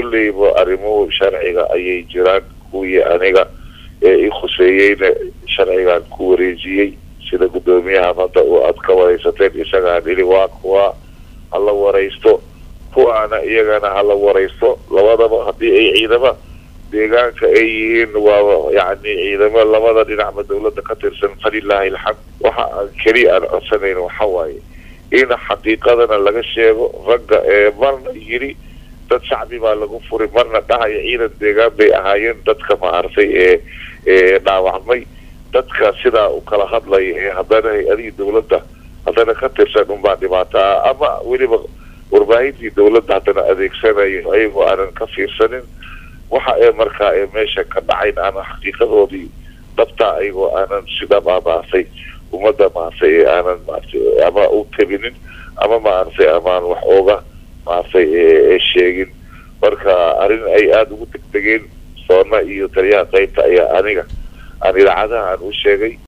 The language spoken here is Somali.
kolleyba arrimuhu sharciga ayay jiraan kuwii aniga ee i khuseeyeyna sharcigaan ku wareejiyey sida guddoomiyaha hadda uu aad ka waraysateen isagaan idhi waa kuwa hala waraysto kuwaana iyagana hala waraysto labadaba haddii ay ciidama deegaanka ay yihiin waa yacni ciidamo labada dhinacba dawladda ka tirsan falilaahi alxamd waxa aan keliya aan codsanayn waxa waaye in xaqiiqadana laga sheego ragga ee marna yidhi dad shacbi baa lagu furay marna dhahaya ciidan deegaan bay ahaayeen dadka maartay ee ee dhaawacmay dadka sidaa u kala hadlaya ee haddana hay-adihii dawladda haddana ka tirsan unbaa dhibaato ah ama weliba warbaahintii dawladda haddana adeegsanayo ayagoo aanan ka fiirsanin waxa ee markaa ee meesha ka dhacayn aanan xaqiiqadoodii dhabtaa ayagoo aanan sida maamaartay ummadda maartay ee aanan maartay ama u tabinin ama maartay amaan wax ooga maartay ee sheegin marka arrin ay aada ugu degdegeen soona iyo taliyaha qaybta ayaa aniga aan idaacadaha aan u sheegay